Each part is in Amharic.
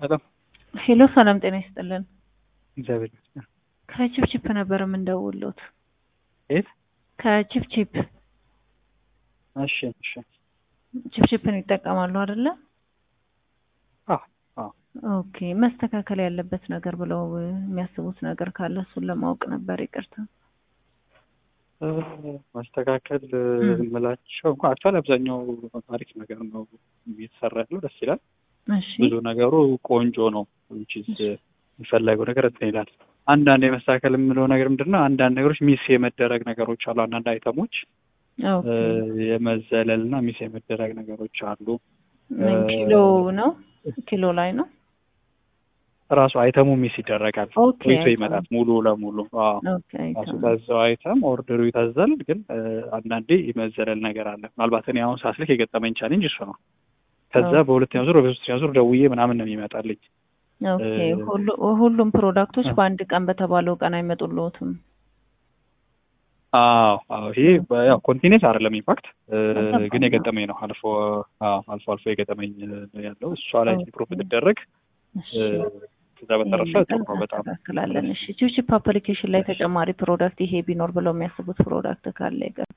ሰላም ሄሎ ሰላም ጤና ይስጥልን። እግዚአብሔር ይመስገን። ከቺፕቺፕ ነበር የምንደውሉት። የት? ከቺፕቺፕ እሺ እሺ። ቺፕቺፕን ይጠቀማሉ አይደለ? አዎ አዎ። ኦኬ መስተካከል ያለበት ነገር ብለው የሚያስቡት ነገር ካለ እሱን ለማወቅ ነበር። ይቅርታ። እ፣ ማስተካከል የምላቸው እንኳን አክቹዋሊ አብዛኛው አሪፍ ነገር ነው እየተሰራ ያለው ደስ ይላል። እሺ ብዙ ነገሩ ቆንጆ ነው። which is የሚፈለገው ነገር እንትን ይላል። አንዳንድ የመስተካከል የምለው ነገር ምንድን ነው? አንዳንድ ነገሮች ሚስ የመደረግ ነገሮች አሉ። አንዳንድ አይተሞች ኦኬ። የመዘለል እና ሚስ የመደረግ ነገሮች አሉ። ምን ኪሎ ነው? ኪሎ ላይ ነው። ራሱ አይተሙ ሚስ ይደረጋል። ኦኬ፣ ቆይቶ አይተሙ። ይመጣል ሙሉ ለሙሉ አዎ። ኦኬ ራሱ አይተም። ታዘው አይተም ኦርደሩ ይታዘል፣ ግን እ፣ አንዳንዴ የመዘለል ነገር አለ። ምናልባት እኔ አሁን ሳስልክ የገጠመኝ ቻሌንጅ እሱ ነው። ከዛ ኦኬ። በሁለተኛው ዙር በሶስተኛው ዙር ደውዬ ምናምን ነው የሚመጣልኝ። ኦኬ እ፣ ሁሉ- ሁሉም ፕሮዳክቶች እ። በአንድ ቀን በተባለው ቀን አይመጡልዎትም? አዎ አዎ ይሄ በ- ያው ኮንቲኔንስ አይደለም ኢምፓክት ገባኝ። ግን የገጠመኝ ነው። አልፎ አዎ አልፎ አልፎ የገጠመኝ ነው ያለው። እሷ ላይ ኦኬ። ኢምፕሩቭ ብትደረግ እሺ እ፣ ከዛ በተረፈ ይሄን ጥሩ ነገር ነው በጣም እናስተካክላለን። እሺ ቺፕቺፕ አፕሊኬሽን ላይ ተጨማሪ ፕሮዳክት ይሄ ቢኖር ብለው የሚያስቡት ፕሮዳክት ካለ ይቀር።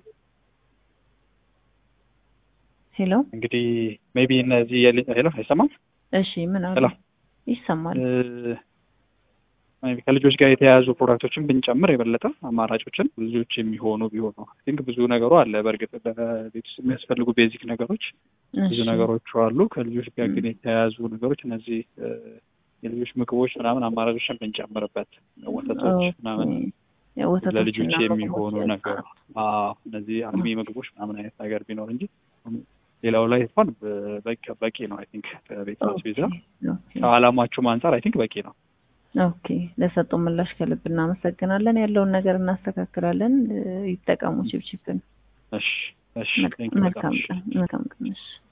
ሄሎ እንግዲህ ሜቢ እነዚህ የሊ- ሄሎ አይሰማም እሺ ምን አሉ? ሄሎ ይሰማል። እ፣ maybe ከልጆች ጋር የተያያዙ ፕሮዳክቶችን ብንጨምር የበለጠ አማራጮችን ልጆች የሚሆኑ ቢሆኑ አይ ቲንክ ብዙ ነገሩ አለ። በእርግጥ በቤት ውስጥ የሚያስፈልጉ ቤዚክ ነገሮች ብዙ እሺ ነገሮች አሉ። ከልጆች ጋር ግን ም። የተያያዙ ነገሮች እነዚህ እ፣ የልጆች ምግቦች ምናምን አማራጮችን ብንጨምርበት ወተቶች ምናምን የወተቶችና ለልጆች ምግቦች የሚሆኑ ያልፋል። ነገር አዎ፣ እነዚህ አልሚ ምግቦች ምናምን አይነት ነገር ቢኖር እንጂ ሌላው ላይ እንኳን በቂ በቂ ነው። አይ ቲንክ ከቤት ኦኬ አስቤዛ ኦኬ ከአላማችሁም አንጻር አይ ቲንክ በቂ ነው። ኦኬ ለሰጡ ምላሽ ከልብ እናመሰግናለን። ያለውን ነገር እናስተካክላለን። እ፣ ይጠቀሙ ቺፕቺፕን። እሺ እሺ፣ ቴንክ ዩ በጣም መልካም እሺ። ቀን መልካም ቀን። እሺ